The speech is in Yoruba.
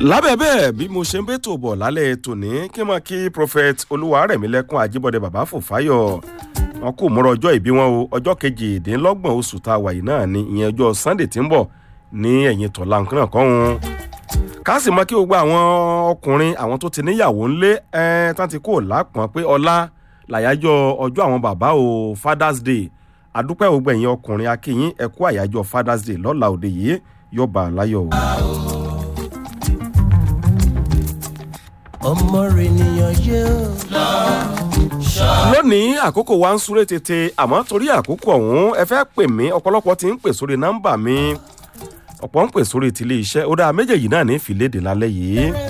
lábẹ́ bẹ́ẹ̀ bí mo ṣe ń bẹ́tò bọ̀ lálẹ́ tòní kí n máa kí prophet olúwarẹ̀mílẹ́kùn àjíbọ̀dé bàbá fòfáyọ̀ wọn kò múra ọjọ́ ìbí wọn o ọjọ́ kejìdínlọ́gbọ̀n oṣù tá a wà yìí náà ni ìyẹn ọjọ́ sunday tí ń bọ̀ ní ẹ̀yìn tọ̀la nǹkan náà kọ́hún ká sì mọ kí gbogbo àwọn ọkùnrin àwọn tó ti níyàwó ńlé ẹ tán ti kó lápọn pé ọlá làyájọ́ ọjọ́ àwọn bàbá o father's day adúpẹ́ gbogbo ẹ̀yin ọkùnrin akínyín ẹ̀kú àyájọ́ father's day lọ́la òde yìí yóò bá a láyọ̀ o. ọmọ rẹ nìyàn yé o. lónìí àkókò wa ń súré tètè àmọ́ torí àkókò ọ̀hún ẹ fẹ́ pè mí ọ̀pọ̀lọpọ̀ ti ń pè sórí nọ́mbà mi ọ̀pọ̀ ń pè sórí tilé iṣẹ́ ó dáa méjèèjì náà ní ìfìlédè lálẹ́ yìí